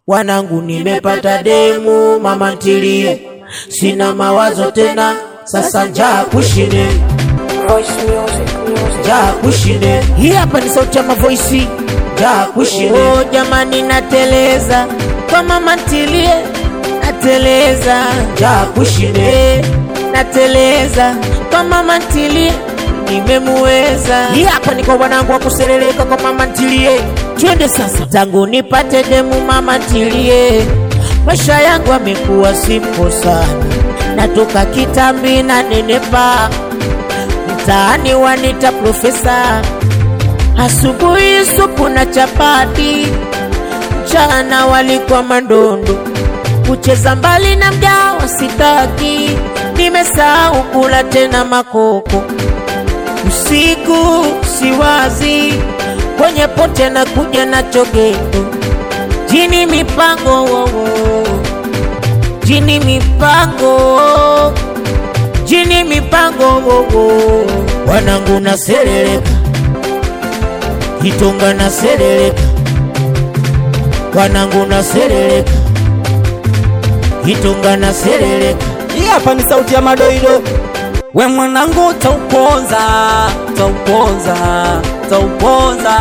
Wanangu, nimepata demu, mama ntilie, sina mawazo tena, sasa njaa kushine, Voice music, music. njaa kushine. Hii hapa ni sauti ya mavoisi, njaa kushine. Oh, jamani, nateleza kwa mama ntilie, nateleza njaa kushine, nateleza kwa mama ntilie nimemuweza. Hii hapa ni kwa wanangu wa kuseleleka kwa mama ntilie. Twende sasa, tangu nipate demu mama ntilie, maisha yangu amekuwa simple sana, natoka kitambi na nenepa, mtaani wanita profesa, asubuhi supu na chapati, mchana walikuwa mandondo, kucheza mbali na mgawa sitaki, nimesahau kula tena makoko usiku siwazi kwenye pote na kuja na chogeto jini mipango wowo jini mipango jini mipango wowo wanangu na sereleka hitonga na sereleka wanangu na sereleka hitonga na sereleka Hii hapa ni sauti ya madoido. We mwanangu, tauponza tauponza tauponza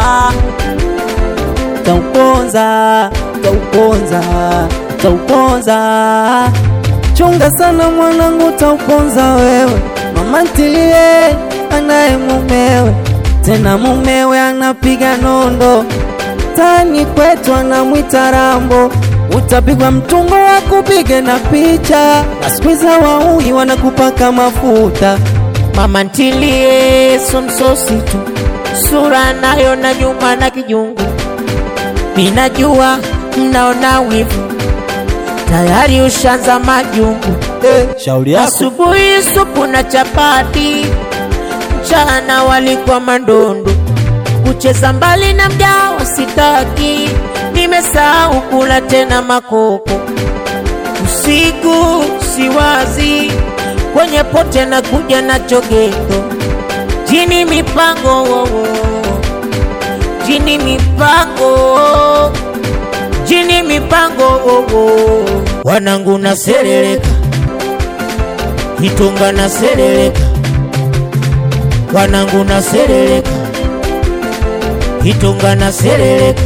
tauponza tauponza tauponza. Chunga sana mwanangu, tauponza wewe. Mama ntilie anaye mumewe, tena mumewe anapiga nondo tani kwetu anamwita Rambo, utapigwa mtungo wa kupige na picha, na siku hizi wauni wanakupaka mafuta. mama ntilie somsosi tu sura nayo na nyuma na kijungu minajua mnaona wivu tayari ushanza majungu Eh, shauri yako asubuhi supu na chapati mchana walikuwa mandondo kucheza mbali na mgawa sitaki nimesahau kula tena makoko usiku siwazi kwenye pote na kuja na chogeto jini mipango wowo jini mipango jini mipango wowo wanangu na sereleka hitonga na sereleka wanangu na sereleka hitonga na sereleka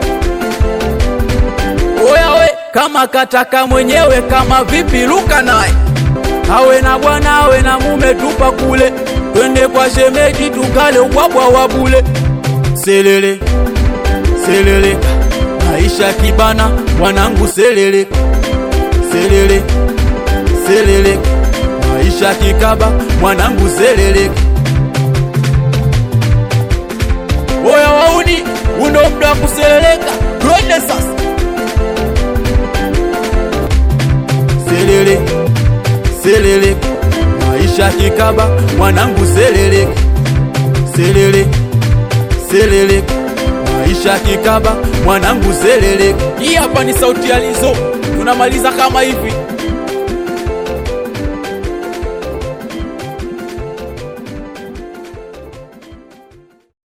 Oya we, kama kataka mwenyewe, kama vipi luka naye, awe na bwana awe na mume, tupa kule, twende kwa shemeji tukale ubwabwa wa bule. Selele seleleka, maisha kibana, wanangu seleleka, selele seleleka, maisha kikaba, mwanangu seleleka. Oya wauni, undo muda wa kuseleleka, twende sasa. selele selele maisha kikaba mwanangu selele selele selele maisha kikaba mwanangu selele hii hapa ni sauti ya lizo tunamaliza kama hivi